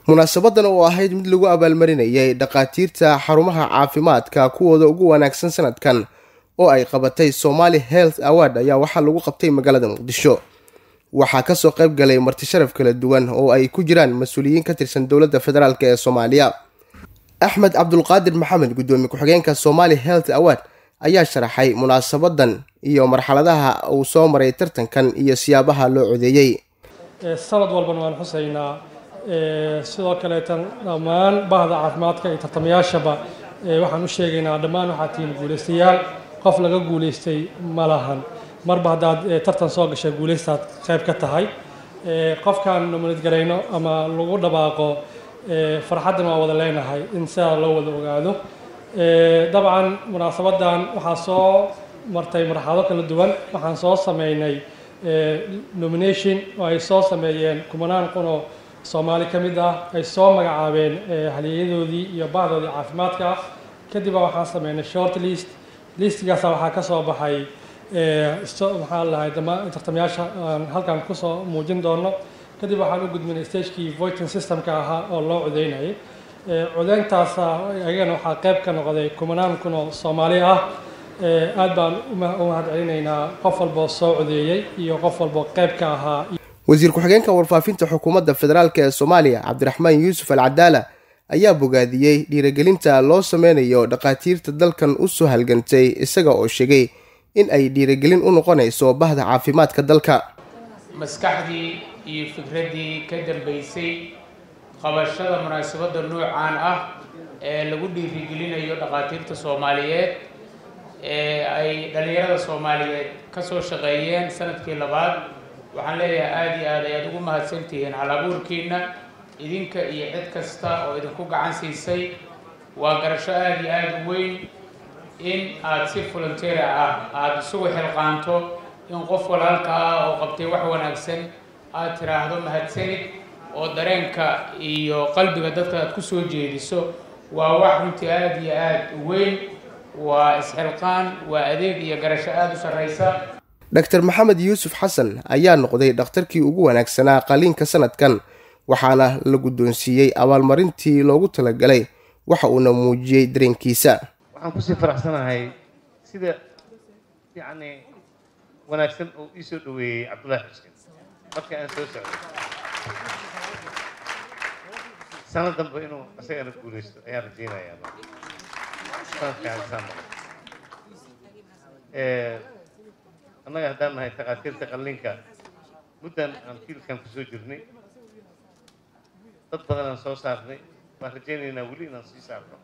munaasabadan oo ahayd mid lagu abaalmarinayay dhakhaatiirta xarumaha caafimaadka kuwooda ugu wanaagsan sanadkan oo ay qabatay somali health award ayaa waxaa lagu qabtay magaalada muqdisho waxaa kasoo qayb galay marti sharaf kala duwan oo ay ku jiraan mas-uuliyiin ka tirsan dowladda federaalk ee soomaaliya axmed cabdulqaadir maxamed guddoomiye ku-xigeenka somali health award ayaa sharaxay munaasabadan iyo marxaladaha uu soo maray tartankan iyo siyaabaha loo codeeyey sanad walbana waan xusaynaa sidoo kaleetan dhammaan bahda caafimaadka iyo tartamayaashaba waxaan u sheegaynaa dhammaan waxaa tihiin guulaystayaal qof laga guulaystay ma lahan marba haddaad tartan soo gashay guulaystaad qayb ka tahay qofkaan nominad garayno ama lagu dhabaaqo farxaddan waa wada leenahay in sidaa loo wada ogaado dabcan munaasabadan waxaa soo martay marxalado kala duwan waxaan soo sameynay nomination oo ay soo sameeyeen kumanaan kun oo soomaali ka mid ah ay soo magacaabeen halyeeyadoodii iyo bahdoodii caafimaadka ah kadib waxaan sameynay short list listigaasa waxaa ka soo baxay maxaa lahay tartamayaasha aan halkan kusoo muujin doono kadib waxaan u gudbinay stagekii voiting systemka ahaa oo loo codeynayay codeyntaasa ayagana waxaa qayb ka noqday kumanaan kun oo soomaali ah aad baan u mahad celinaynaa qof walboo soo codeeyey iyo qof walboo qayb ka ahaa wasiir ku-xigeenka warfaafinta xukuumadda federaalk ee soomaaliya cabdiraxmaan yuusuf al cadaala ayaa bogaadiyey dhiirigelinta loo sameynayo dhakhaatiirta dalkan u soo halgantay isaga oo sheegay in ay dhiirigelin u noqonayso bahda caafimaadka dalka maskaxdii iyo fikraddii ka dambaysay qabashada munaasabadda noocaan ah ee lagu dhiirigelinayo dhakhaatiirta soomaaliyeed ee ay dhallinyarada soomaaliyeed ka soo shaqeeyeen sanadkii labaad waxaan leeyahay aada iyo aad ayaad ugu mahadsantihiin halabuurkiina idinka iyo cid kasta oo idinku gacan siisay waa garasho aada iyo aada u weyn in aada si volunteera ah aada isugu xilqaanto in qof walaalka ah oo qabtay wax wanaagsan aada tiraahdo mahadsanid oo dareenka iyo qalbiga dadka aad ku soo jeediso waa wax runtii aada iyo aada u weyn waa isxilqaan waa adeeg iyo garasho aada u sarraysa dr maxamed yuusuf xasan ayaa noqday dhakhtarkii ugu wanaagsanaa qaliinka sanadkan waxaana la guddoonsiiyey abaalmarintii loogu talagalay waxa uuna muujiyey dareenkiisa waxaan kusii faraxsanahay sida yacni wanaagsan oo ii soo dhoweeyey cabdullaahi xuseen marka aan soo socday sanad dambe inuu isagana guulaysto ayaan rajeynayaa sanadkaan annaga haddaan nahay takhaatiirta qalliinka muddan aan fiilkan kusoo jirnay dad badan aan soo saarnay waan rajaynaynaa weli inaan sii saarno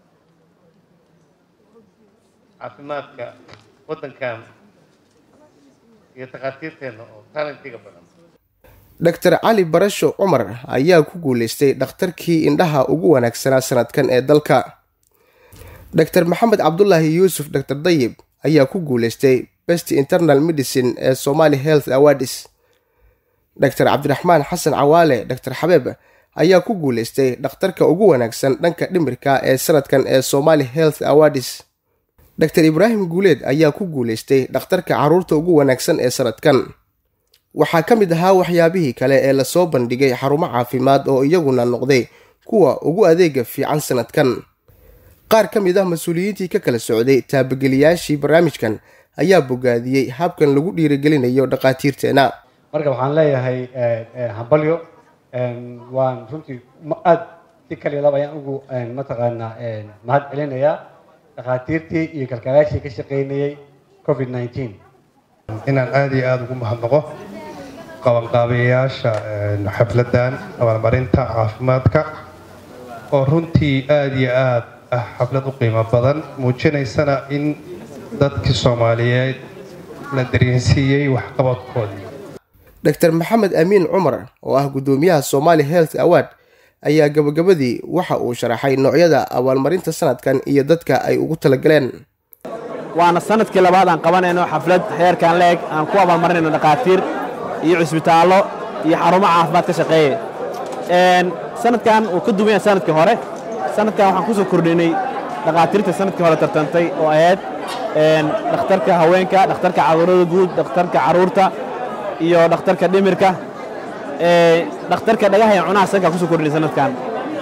caafimaadka waddankan iyo takhaatiirteenna oo talentiga badan doctor cali barasho cumar ayaa ku guulaystay dhakhtarkii indhaha ugu wanaagsanaa sanadkan ee dalka doctor maxamed cabdulaahi yuusuf doctor dayib ayaa ku guulaystay best internal medicine ee somali health awards doctor cabdiraxmaan xasan cawaale doctor xabeeb ayaa ku guulaystay dhakhtarka ugu wanaagsan dhanka dhimirka ee sanadkan ee somali health awards doctor ibraahim guuleed ayaa ku guulaystay dhakhtarka carruurta ugu wanaagsan ee sanadkan waxaa ka mid ahaa waxyaabihii kale ee lasoo bandhigay xarumo caafimaad oo iyaguna noqday kuwa ugu adeega fiican sanadkan qaar ka mid ah mas-uuliyiintii ka kala socday taabageliyaashii barnaamijkan ayaa bogaadiyey habkan lagu dhiirigelinayo dhakhaatiirteena marka waxaan leeyahay hambalyo waan runtii aad si kaliya lab ayaan ugu mataqaanaa mahad celinayaa dhakhaatiirtii iyo kalkaalaashii ka shaqaynayey covid nineteen inaan aada iyo aada ugu mahadnaqo qabanqaabayaasha xafladdan abaalmarinta caafimaadka oo runtii aada iyo aad ah xaflad u qiimo badan muujinaysana in dadkii soomaaliyeed la dareensiiyey waxqabadkoodii doctor maxamed amiin cumar oo ah guddoomiyaha somali health award ayaa gabagabadii waxa uu sharaxay noocyada abaalmarinta sanadkan iyo dadka ay ugu talagaleen waana sanadkii labaad aan qabanayno xaflad heerkan la-eg aan ku abaalmarinayno dhakhaatiir iyo cusbitaallo iyo xarumo caafimaad ka shaqeeye sanadkan uu ka duwan yahay sanadkii hore sanadkan waxaan ku soo kordhinay dhakhaatiirta sanadkii hore tartantay oo ahayd dhakhtarka haweenka dhakhtarka cudurrada guud dhakhtarka carruurta iyo dhakhtarka dhimirka dhakhtarka dhagaha iyo cunaha sankaa kusoo kordhinay sanadkan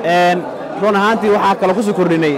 run ahaantii waxaa kaloo kusoo kordhinay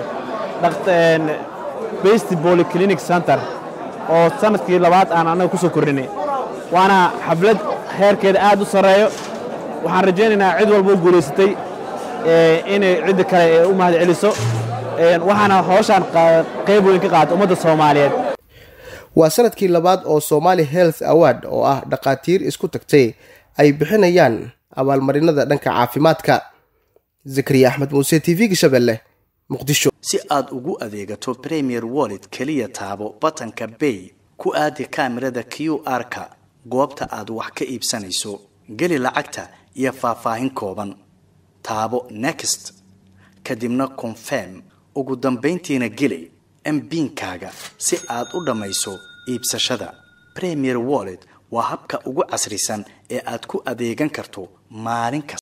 best polyclinic center oo sanadkii labaad aan annaga kusoo kordhinay waana xaflad heerkeeda aad u sarreeyo waxaan rajaynaynaa cid walba u guulaysatay inay cidda kale u mahad celiso waxaana howshaan qayb weyn ka qaata ummadda soomaaliyeed waa sanadkii labaad oo somali health award oo ah dhakhaatiir isku tagtay ay bixinayaan abaalmarinada dhanka caafimaadka zakariya axmed muuse t v gashabelle muqdisho si aad ugu adeegato premier wallet keliya taabo batanka bay ku aadi kaamirada q r-ka goobta aad wax ka iibsanayso geli lacagta iyo faahfaahin kooban taabo next kadibna confirm ugu dambayntiina geli mbiinkaaga si aad u dhammayso iibsashada premier wallet waa habka ugu casrisan ee aad ku adeegan karto maalin kasta